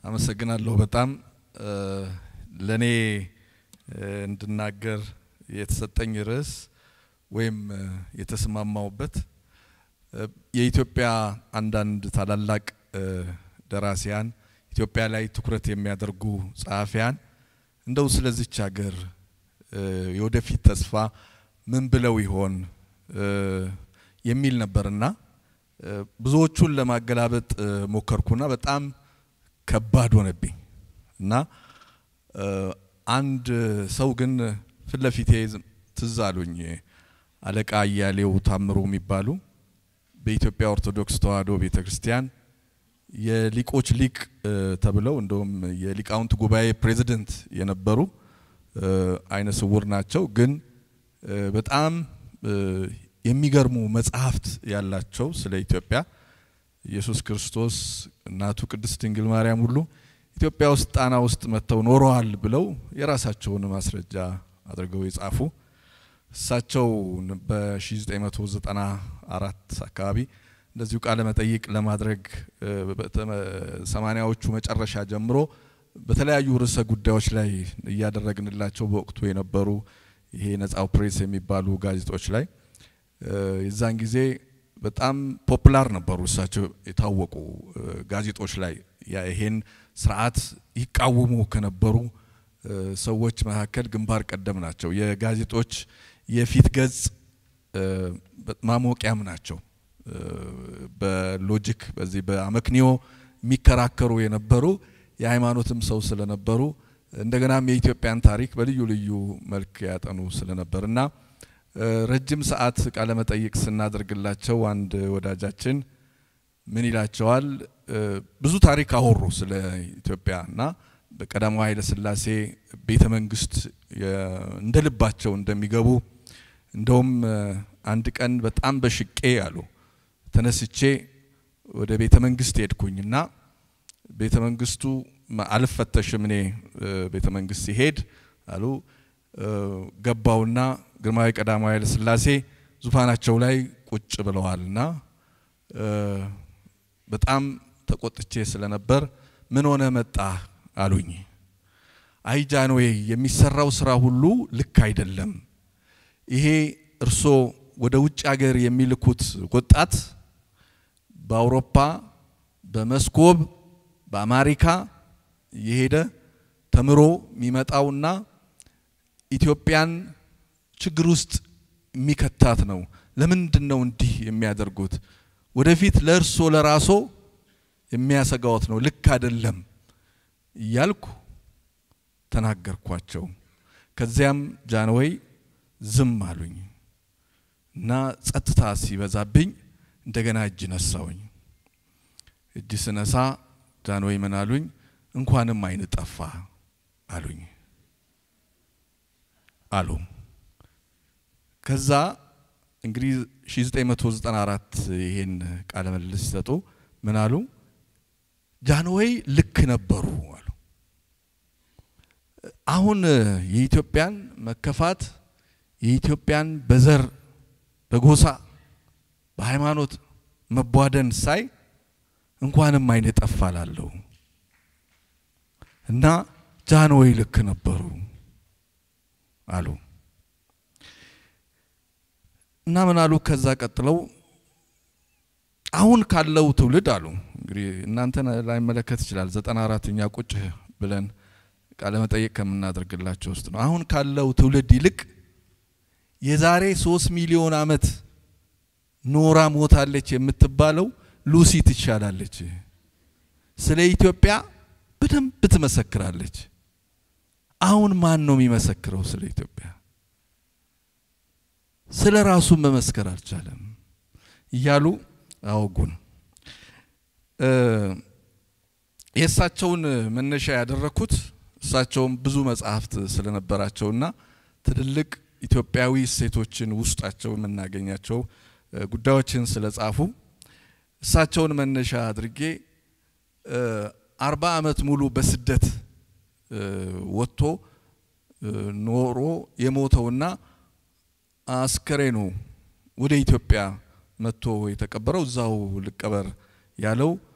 አመሰግናለሁ። በጣም ለእኔ እንድናገር የተሰጠኝ ርዕስ ወይም የተስማማውበት የኢትዮጵያ አንዳንድ ታላላቅ ደራሲያን ኢትዮጵያ ላይ ትኩረት የሚያደርጉ ጸሐፊያን እንደው ስለዚች ሀገር የወደፊት ተስፋ ምን ብለው ይሆን የሚል ነበርና ብዙዎቹን ለማገላበጥ ሞከርኩና በጣም ከባድ ሆነብኝ እና አንድ ሰው ግን ፊት ለፊቴ ትዝ አሉኝ። አለቃ አያሌው ታምሩ የሚባሉ በኢትዮጵያ ኦርቶዶክስ ተዋሕዶ ቤተ ክርስቲያን የሊቆች ሊቅ ተብለው እንደውም የሊቃውንት ጉባኤ ፕሬዚደንት የነበሩ አይነ ስውር ናቸው። ግን በጣም የሚገርሙ መጽሐፍት ያላቸው ስለ ኢትዮጵያ ኢየሱስ ክርስቶስ እናቱ ቅድስት ድንግል ማርያም ሁሉ ኢትዮጵያ ውስጥ ጣና ውስጥ መጥተው ኖረዋል ብለው የራሳቸውን ማስረጃ አድርገው የጻፉ እሳቸው በ1994 አካባቢ እንደዚሁ ቃለ መጠይቅ ለማድረግ ሰማኒያዎቹ መጨረሻ ጀምሮ በተለያዩ ርዕሰ ጉዳዮች ላይ እያደረግንላቸው በወቅቱ የነበሩ ይሄ ነጻው ፕሬስ የሚባሉ ጋዜጦች ላይ የዛን ጊዜ በጣም ፖፑላር ነበሩ። እሳቸው የታወቁ ጋዜጦች ላይ ይሄን ስርዓት ይቃወሙ ከነበሩ ሰዎች መካከል ግንባር ቀደም ናቸው። የጋዜጦች የፊት ገጽ ማሞቂያም ናቸው። በሎጂክ በዚህ በአመክንዮ የሚከራከሩ የነበሩ የሃይማኖትም ሰው ስለነበሩ እንደገናም የኢትዮጵያን ታሪክ በልዩ ልዩ መልክ ያጠኑ ስለነበር እና ረጅም ሰዓት ቃለ መጠይቅ ስናደርግላቸው አንድ ወዳጃችን ምን ይላቸዋል? ብዙ ታሪክ አወሩ ስለ ኢትዮጵያ እና በቀዳማዊ ኃይለ ሥላሴ ቤተ መንግስት እንደ ልባቸው እንደሚገቡ እንደውም አንድ ቀን በጣም በሽቄ አሉ ተነስቼ ወደ ቤተ መንግስት ሄድኩኝና ቤተ መንግስቱ አልፈተሽም እኔ ቤተ መንግስት ሲሄድ አሉ ገባውና ግርማዊ ቀዳማዊ ኃይለ ሥላሴ ዙፋናቸው ላይ ቁጭ ብለዋልና በጣም ተቆጥቼ ስለነበር ምን ሆነ መጣ አሉኝ። አይ ጃንሆይ የሚሰራው ስራ ሁሉ ልክ አይደለም። ይሄ እርሶ ወደ ውጭ ሀገር የሚልኩት ወጣት በአውሮፓ በመስኮብ በአሜሪካ የሄደ ተምሮ የሚመጣውና ኢትዮጵያን ችግር ውስጥ የሚከታት ነው። ለምንድን ነው እንዲህ የሚያደርጉት? ወደፊት ለእርሶ ለራሶ የሚያሰጋዎት ነው። ልክ አይደለም እያልኩ ተናገርኳቸው። ከዚያም ጃንሆይ ዝም አሉኝ እና ጸጥታ ሲበዛብኝ እንደገና እጅ ነሳውኝ። እጅ ስነሳ ጃንሆይ ምን አሉኝ? እንኳንም አይን ጠፋ አሉኝ አሉ። ከዛ እንግዲህ 1994 ይሄን ቃለ ምልልስ ሲሰጡ ምን አሉ? ጃንሆይ ልክ ነበሩ አሉ። አሁን የኢትዮጵያን መከፋት የኢትዮጵያን በዘር በጎሳ በሃይማኖት መቧደን ሳይ እንኳንም አይን ጠፋ ላለሁ እና ጃንሆይ ልክ ነበሩ አሉ እና ምን አሉ? ከዛ ቀጥለው አሁን ካለው ትውልድ አሉ እንግዲህ እናንተን ላይመለከት ይችላል። ዘጠና አራተኛ ቁጭ ብለን ቃለ መጠየቅ ከምናደርግላቸው ውስጥ ነው። አሁን ካለው ትውልድ ይልቅ የዛሬ ሶስት ሚሊዮን ዓመት ኖራ ሞታለች የምትባለው ሉሲ ትሻላለች። ስለ ኢትዮጵያ በደንብ ትመሰክራለች። አሁን ማን ነው የሚመሰክረው ስለ ኢትዮጵያ? ስለ ራሱ መመስከር አልቻለም እያሉ አወጉን። የእሳቸውን መነሻ ያደረኩት እሳቸውም ብዙ መጽሐፍት ስለነበራቸውና ትልልቅ ኢትዮጵያዊ እሴቶችን ውስጣቸው የምናገኛቸው ጉዳዮችን ስለጻፉ እሳቸውን መነሻ አድርጌ አርባ ዓመት ሙሉ በስደት ወጥቶ ኖሮ የሞተውና አስከሬኑ ወደ ኢትዮጵያ መጥቶ የተቀበረው እዛው ልቀበር ያለው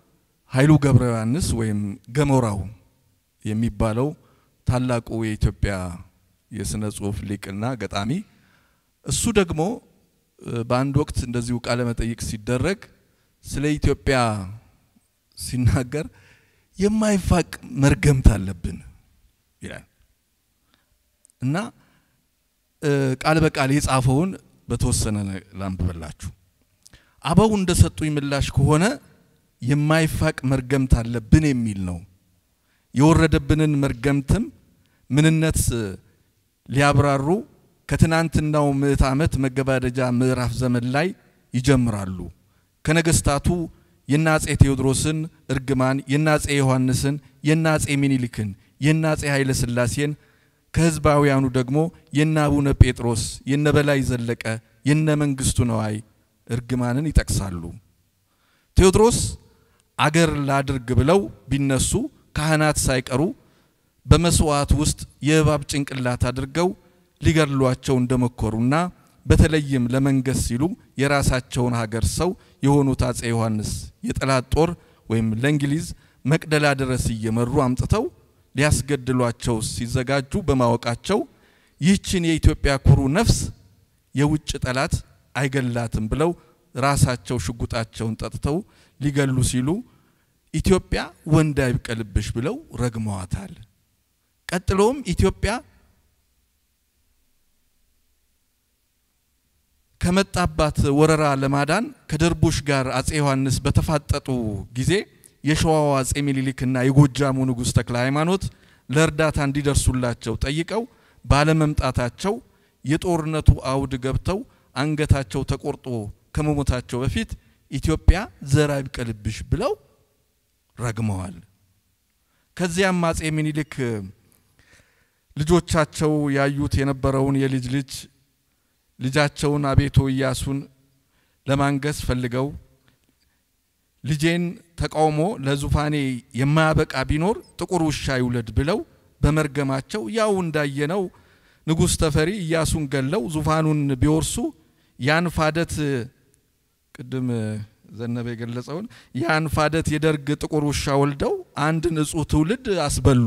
ኃይሉ ገብረ ዮሐንስ ወይም ገሞራው የሚባለው ታላቁ የኢትዮጵያ የስነ ጽሁፍ ሊቅና ገጣሚ እሱ ደግሞ በአንድ ወቅት እንደዚሁ ቃለ መጠይቅ ሲደረግ ስለ ኢትዮጵያ ሲናገር የማይፋቅ መርገምት አለብን ይላል እና ቃል በቃል የጻፈውን በተወሰነ ላንብበላችሁ። አበው እንደሰጡኝ ምላሽ ከሆነ የማይፋቅ መርገምት አለብን የሚል ነው። የወረደብንን መርገምትም ምንነት ሊያብራሩ ከትናንትናው ምዕት ዓመት መገባደጃ ምዕራፍ ዘመን ላይ ይጀምራሉ። ከነገስታቱ የነ አጼ ቴዎድሮስን እርግማን፣ የነ አጼ ዮሐንስን፣ የነ አጼ ሚኒሊክን፣ የነ አጼ ኃይለ ሥላሴን ከህዝባውያኑ ደግሞ የነ አቡነ ጴጥሮስ፣ የነ በላይ ዘለቀ፣ የነ መንግስቱ ነዋይ እርግማንን ይጠቅሳሉ። ቴዎድሮስ አገር ላድርግ ብለው ቢነሱ ካህናት ሳይቀሩ በመስዋዕት ውስጥ የእባብ ጭንቅላት አድርገው ሊገድሏቸው እንደመኮሩና በተለይም ለመንገስ ሲሉ የራሳቸውን ሀገር ሰው የሆኑት አጼ ዮሐንስ የጠላት ጦር ወይም ለእንግሊዝ መቅደላ ድረስ እየመሩ አምጥተው ሊያስገድሏቸው ሲዘጋጁ በማወቃቸው ይህችን የኢትዮጵያ ኩሩ ነፍስ የውጭ ጠላት አይገላትም ብለው ራሳቸው ሽጉጣቸውን ጠጥተው ሊገሉ ሲሉ ኢትዮጵያ ወንድ አይብቀልብሽ ብለው ረግመዋታል። ቀጥሎም ኢትዮጵያ ከመጣባት ወረራ ለማዳን ከደርቡሽ ጋር አጼ ዮሐንስ በተፋጠጡ ጊዜ የሸዋው አጼ ሚኒሊክና የጎጃሙ ንጉሥ ተክለ ሃይማኖት ለእርዳታ እንዲደርሱላቸው ጠይቀው ባለመምጣታቸው የጦርነቱ አውድ ገብተው አንገታቸው ተቆርጦ ከመሞታቸው በፊት ኢትዮጵያ ዘር አይብቀልብሽ ብለው ረግመዋል። ከዚያም አጼ ሚኒሊክ ልጆቻቸው ያዩት የነበረውን የልጅ ልጅ ልጃቸውን አቤቶ ኢያሱን ለማንገስ ፈልገው ልጄን ተቃውሞ ለዙፋኔ የማያበቃ ቢኖር ጥቁር ውሻ ይውለድ ብለው በመርገማቸው ያው እንዳየነው ንጉሥ ተፈሪ ኢያሱን ገለው ዙፋኑን ቢወርሱ ያን ፋደት ቅድም ዘነበ የገለጸውን ያን ፋደት የደርግ ጥቁር ውሻ ወልደው አንድ ንጹሕ ትውልድ አስበሉ።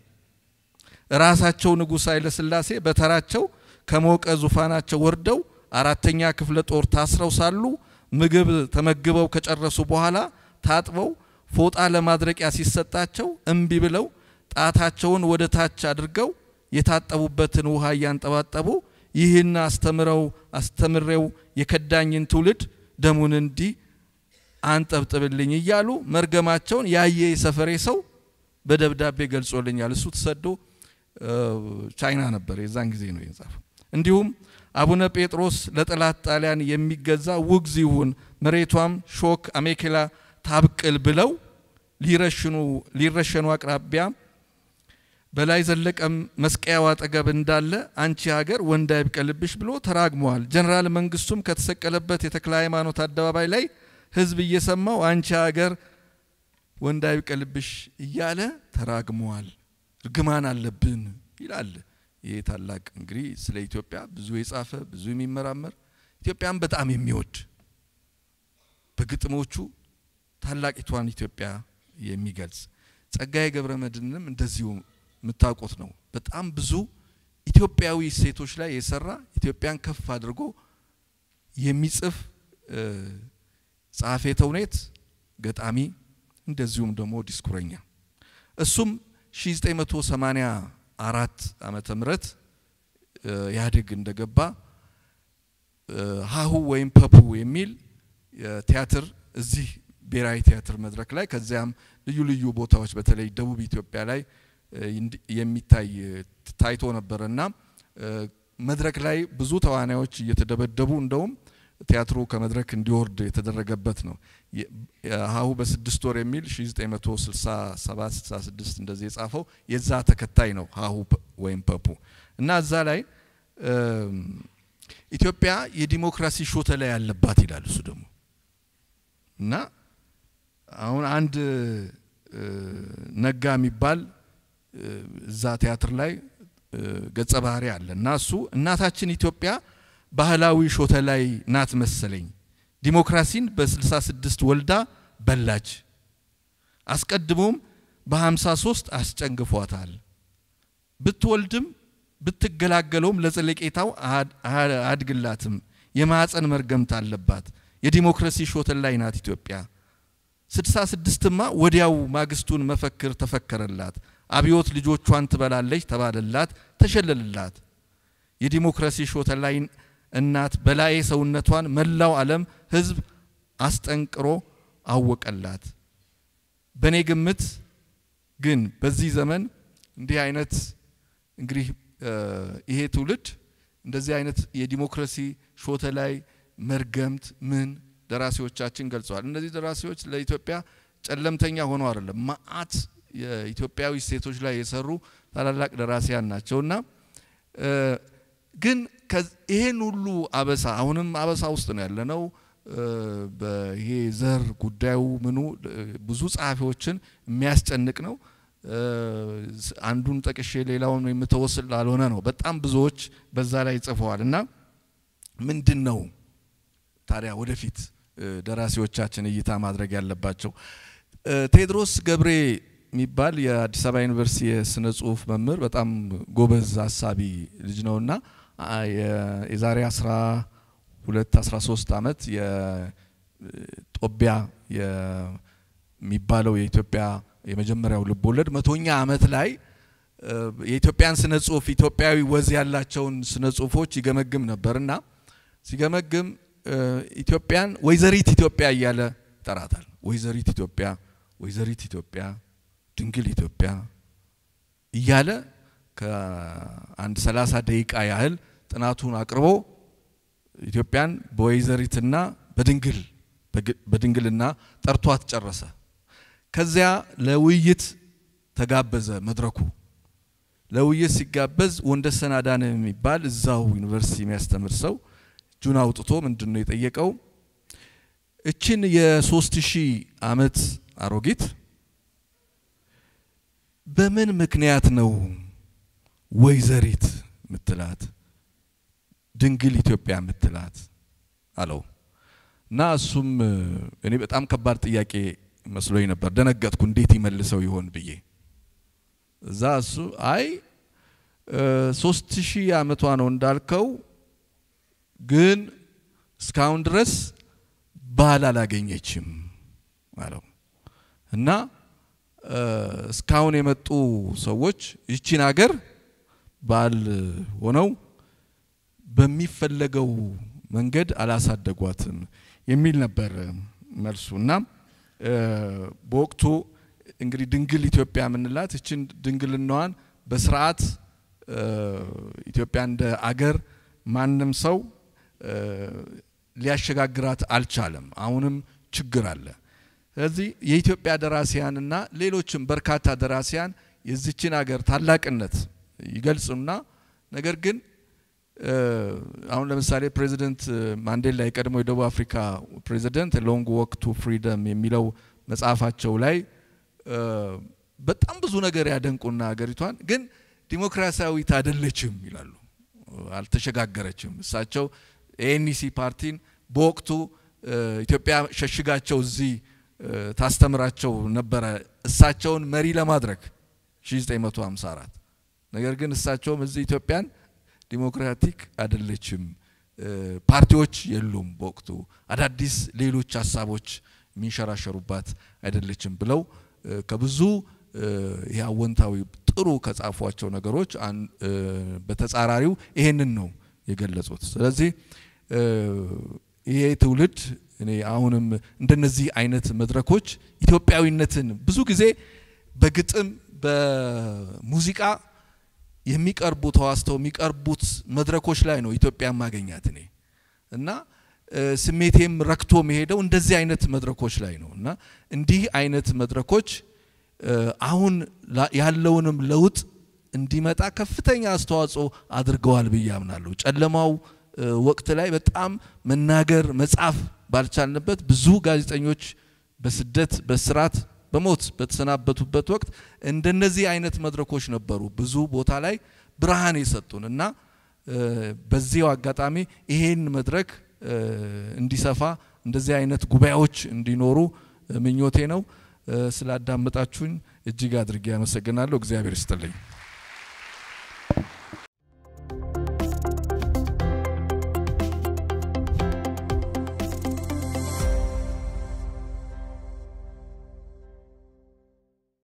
ራሳቸው ንጉሥ ኃይለ ሥላሴ በተራቸው ከሞቀ ዙፋናቸው ወርደው አራተኛ ክፍለ ጦር ታስረው ሳሉ ምግብ ተመግበው ከጨረሱ በኋላ ታጥበው ፎጣ ለማድረቂያ ሲሰጣቸው እምቢ ብለው ጣታቸውን ወደ ታች አድርገው የታጠቡበትን ውሃ እያንጠባጠቡ ይህን አስተምረው አስተምሬው የከዳኝን ትውልድ ደሙን እንዲህ አንጠብጥብልኝ እያሉ መርገማቸውን ያየ የሰፈሬ ሰው በደብዳቤ ገልጾልኛል። እሱ ተሰዶ ቻይና ነበር፣ የዛን ጊዜ ነው የጻፈው። እንዲሁም አቡነ ጴጥሮስ ለጠላት ጣሊያን የሚገዛ ውግዝ ይሁን መሬቷም ሾክ አሜኬላ ታብቅል ብለው ሊረሽኑ ሊረሸኑ አቅራቢያ በላይ ዘለቀም መስቀያው አጠገብ እንዳለ አንቺ ሀገር ወንድ አይብቀልብሽ ብሎ ተራግመዋል። ጀነራል መንግስቱም ከተሰቀለበት የተክለ ሃይማኖት አደባባይ ላይ ህዝብ እየሰማው አንቺ ሀገር ወንድ አይብቀልብሽ እያለ ተራግመዋል። እርግማን አለብን ይላል። ይህ ታላቅ እንግዲህ ስለ ኢትዮጵያ ብዙ የጻፈ ብዙ የሚመራመር ኢትዮጵያን በጣም የሚወድ በግጥሞቹ ታላቂቷን ኢትዮጵያ የሚገልጽ ጸጋዬ ገብረ መድኅንም እንደዚሁ የምታውቁት ነው። በጣም ብዙ ኢትዮጵያዊ ሴቶች ላይ የሰራ ኢትዮጵያን ከፍ አድርጎ የሚጽፍ ጸሐፌ ተውኔት፣ ገጣሚ እንደዚሁም ደግሞ ዲስኩረኛ እሱም 1984 ዓመተ ምህረት ኢህአዴግ እንደገባ ሀሁ ወይም ፐፑ የሚል ቲያትር እዚህ ብሔራዊ ቲያትር መድረክ ላይ ከዚያም ልዩ ልዩ ቦታዎች በተለይ ደቡብ ኢትዮጵያ ላይ የሚታይ ታይቶ ነበር እና መድረክ ላይ ብዙ ተዋናዮች እየተደበደቡ እንደውም ቲያትሩ ከመድረክ እንዲወርድ የተደረገበት ነው። ሀሁ በስድስት ወር የሚል 1967 66 እንደዚህ የጻፈው የዛ ተከታይ ነው ሀሁ ወይም ፐፑ እና እዛ ላይ ኢትዮጵያ የዲሞክራሲ ሾተ ላይ ያለባት ይላል እሱ ደግሞ እና አሁን አንድ ነጋ የሚባል እዛ ቲያትር ላይ ገጸ ባህሪ አለ እና እሱ እናታችን ኢትዮጵያ ባህላዊ ሾተ ላይ ናት መሰለኝ ዲሞክራሲን በ66 ወልዳ በላች። አስቀድሞም በ53 አስጨንግፏታል። ብትወልድም ብትገላገለውም ለዘለቄታው አያድግላትም። የማዕፀን መርገምት አለባት። የዲሞክራሲ ሾተል ላይ ናት ኢትዮጵያ። ስድሳ ስድስትማ ወዲያው ማግስቱን መፈክር ተፈከረላት። አብዮት ልጆቿን ትበላለች ተባለላት፣ ተሸለልላት። የዲሞክራሲ ሾተል ላይ እናት በላዬ ሰውነቷን መላው ዓለም ሕዝብ አስጠንቅሮ አወቀላት። በእኔ ግምት ግን በዚህ ዘመን እንዲህ አይነት እንግዲህ ይሄ ትውልድ እንደዚህ አይነት የዲሞክራሲ ሾተ ላይ መርገምት ምን ደራሲዎቻችን ገልጸዋል። እነዚህ ደራሲዎች ለኢትዮጵያ ጨለምተኛ ሆነው አይደለም፣ መዓት የኢትዮጵያዊ ሴቶች ላይ የሰሩ ታላላቅ ደራሲያን ናቸውና ግን ይሄን ሁሉ አበሳ አሁንም አበሳ ውስጥ ነው ያለነው። ይሄ ዘር ጉዳዩ ምኑ ብዙ ጸሐፊዎችን የሚያስጨንቅ ነው። አንዱን ጠቅሼ ሌላውን የምተወስል ላልሆነ ነው። በጣም ብዙዎች በዛ ላይ ጽፈዋል እና ምንድን ነው ታዲያ ወደፊት ደራሲዎቻችን እይታ ማድረግ ያለባቸው? ቴዎድሮስ ገብሬ የሚባል የአዲስ አበባ ዩኒቨርሲቲ የስነ ጽሁፍ መምህር በጣም ጎበዝ አሳቢ ልጅ ነውና የዛሬ አስራ ሁለት አስራ ሶስት አመት የጦቢያ የሚባለው የኢትዮጵያ የመጀመሪያው ልብ ወለድ መቶኛ አመት ላይ የኢትዮጵያን ስነ ጽሁፍ ኢትዮጵያዊ ወዝ ያላቸውን ስነ ጽሁፎች ይገመግም ነበርና ሲገመግም ኢትዮጵያን ወይዘሪት ኢትዮጵያ እያለ ይጠራታል። ወይዘሪት ኢትዮጵያ፣ ወይዘሪት ኢትዮጵያ፣ ድንግል ኢትዮጵያ እያለ ከአንድ ሰላሳ ደቂቃ ያህል ጥናቱን አቅርቦ ኢትዮጵያን በወይዘሪትና በድንግል በድንግልና ጠርቷት ጨረሰ። ከዚያ ለውይይት ተጋበዘ። መድረኩ ለውይይት ሲጋበዝ ወንደሰን አዳነ የሚባል እዛው ዩኒቨርሲቲ የሚያስተምር ሰው እጁን አውጥቶ ምንድን ነው የጠየቀው? እችን የሶስት ሺህ አመት አሮጊት በምን ምክንያት ነው ወይዘሪት ምትላት ድንግል ኢትዮጵያ ምትላት አለው። እና እሱም እኔ በጣም ከባድ ጥያቄ መስሎኝ ነበር። ደነገጥኩ፣ እንዴት ይመልሰው ይሆን ብዬ። እዛ እሱ አይ ሶስት ሺህ አመቷ ነው እንዳልከው፣ ግን እስካሁን ድረስ ባል አላገኘችም አለው እና እስካሁን የመጡ ሰዎች ይቺን ሀገር ባል ሆነው በሚፈለገው መንገድ አላሳደጓትም የሚል ነበር መልሱ እና በወቅቱ እንግዲህ ድንግል ኢትዮጵያ የምንላት እችን ድንግልናዋን በስርዓት ኢትዮጵያ እንደ አገር ማንም ሰው ሊያሸጋግራት አልቻለም። አሁንም ችግር አለ። ስለዚህ የኢትዮጵያ ደራሲያንና ሌሎችም በርካታ ደራሲያን የዚችን አገር ታላቅነት ይገልጹና ነገር ግን አሁን ለምሳሌ ፕሬዚደንት ማንዴላ የቀድሞ የደቡብ አፍሪካ ፕሬዚደንት ሎንግ ወክ ቱ ፍሪደም የሚለው መጽሐፋቸው ላይ በጣም ብዙ ነገር ያደንቁና ሀገሪቷን ግን ዲሞክራሲያዊት አይደለችም ይላሉ። አልተሸጋገረችም። እሳቸው ኤኤንሲ ፓርቲን በወቅቱ ኢትዮጵያ ሸሽጋቸው እዚህ ታስተምራቸው ነበረ እሳቸውን መሪ ለማድረግ 1954 ነገር ግን እሳቸውም እዚህ ኢትዮጵያን ዲሞክራቲክ አይደለችም፣ ፓርቲዎች የሉም፣ በወቅቱ አዳዲስ ሌሎች ሀሳቦች የሚንሸራሸሩባት አይደለችም ብለው ከብዙ ይህ አወንታዊ ጥሩ ከጻፏቸው ነገሮች በተጻራሪው ይሄንን ነው የገለጹት። ስለዚህ ይሄ ትውልድ እኔ አሁንም እንደነዚህ አይነት መድረኮች ኢትዮጵያዊነትን ብዙ ጊዜ በግጥም በሙዚቃ የሚቀርቡ ተዋስተው የሚቀርቡት መድረኮች ላይ ነው ኢትዮጵያ ማገኛት እኔ እና ስሜቴም ረክቶ መሄደው እንደዚህ አይነት መድረኮች ላይ ነው እና እንዲህ አይነት መድረኮች አሁን ያለውንም ለውጥ እንዲመጣ ከፍተኛ አስተዋጽኦ አድርገዋል ብዬ አምናለሁ። ጨለማው ወቅት ላይ በጣም መናገር መጻፍ ባልቻልንበት ብዙ ጋዜጠኞች በስደት በስራት በሞት በተሰናበቱበት ወቅት እንደነዚህ አይነት መድረኮች ነበሩ ብዙ ቦታ ላይ ብርሃን የሰጡን እና በዚያው አጋጣሚ ይሄን መድረክ እንዲሰፋ እንደዚህ አይነት ጉባኤዎች እንዲኖሩ ምኞቴ ነው። ስላዳመጣችሁኝ እጅግ አድርጌ አመሰግናለሁ። እግዚአብሔር ይስጥልኝ።